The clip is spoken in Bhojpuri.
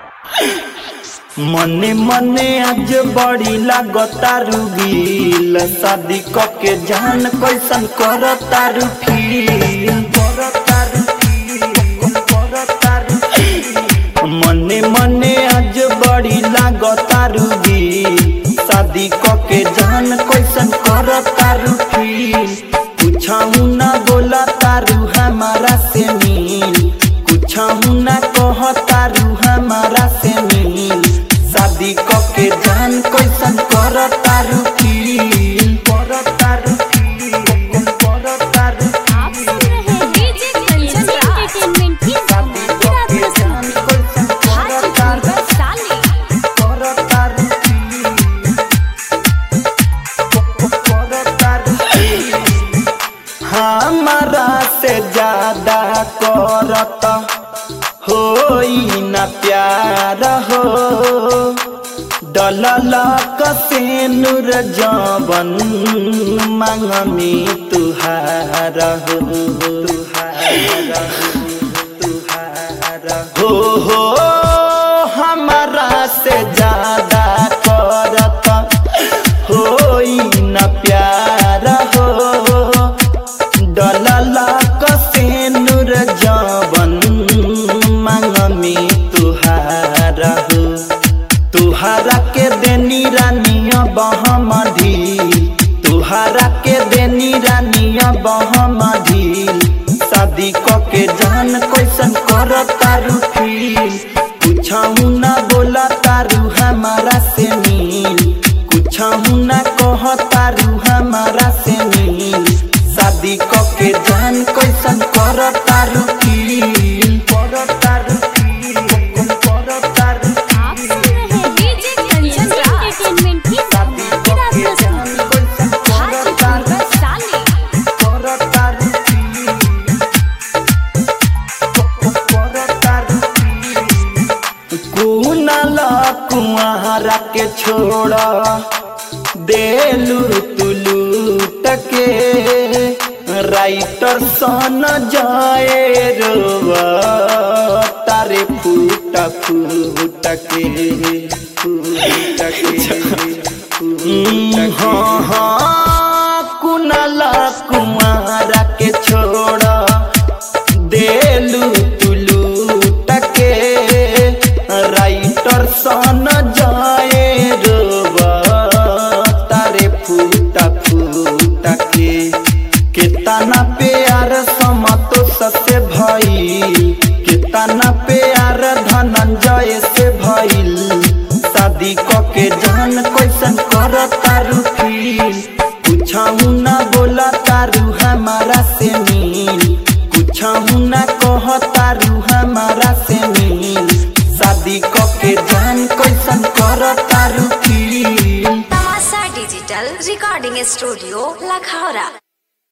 मने मने आज बड़ी लागता रुगील शादी क के जान कैसन करता रु फील करता रु फील करता रु फील मने मने आज बड़ी लागता रुगील शादी क के जान कैसन करता रु फील पूछाऊ ना बोला तारू हमारा से मिल कुछाऊ ना कह तारू हमारा से मिल शादी क के जान कैसन कर तारू फील कर तारू फील कर तारू आप सुन रहे हैं डीजे कंचन एंटरटेनमेंट की शादी क धमाकेदार के जान प्रस्तुति कैसन कर हाजीपुर तारू वैशाली कर तारू फील कर तारू फील हमारा से ज्यादा करत होई न प्यार हो डलल कसे नूर जवन मांग में तुहार हो तुहार हो तुहार हो हो हमारा से ज्यादा करत होई न प्यार हो डलला कसे नूर जवन मांग में तुहारा हो तुहारा के देनी रानिया बहमधी तुहारा के देनी रानिया बहमधी शादी क के जान कैसन कर तारू फील कुछऊ ना बोला तारू हमारा से मिल कुछऊ ना कह तारू हमारा से मिल शादी क के जान कैसन कर तारू फील कर तारू फील कर तारू आप सुन रहे हैं डीजे कंचन एंटरटेनमेंट की शादी क धमाकेदार के जान प्रस्तुति कैसन कर हाजीपुर तारू वैशाली कर तारू फील कर तारू फील कुनाला कुआरा के छोड़ा देलू तुलू टके राइटर सन जाए रोवा तारे फूट फूट के फूट के हाँ हाँ कुनाला कुआरा के छोड़ा देलू तुलू टके राइटर सन जाए रोवा तारे फूटा फूटा के कितना प्यार समतोष से भइल कितना प्यार धनंजय से भइल शादी क के जान कैसन कर तारू फील कुछऊ ना बोला तारू हमारा से मिल कुछऊ ना कह तारू हमारा से मिल शादी क के जान कैसन कर तारू फील तमाशा डिजिटल रिकॉर्डिंग स्टूडियो लखौरा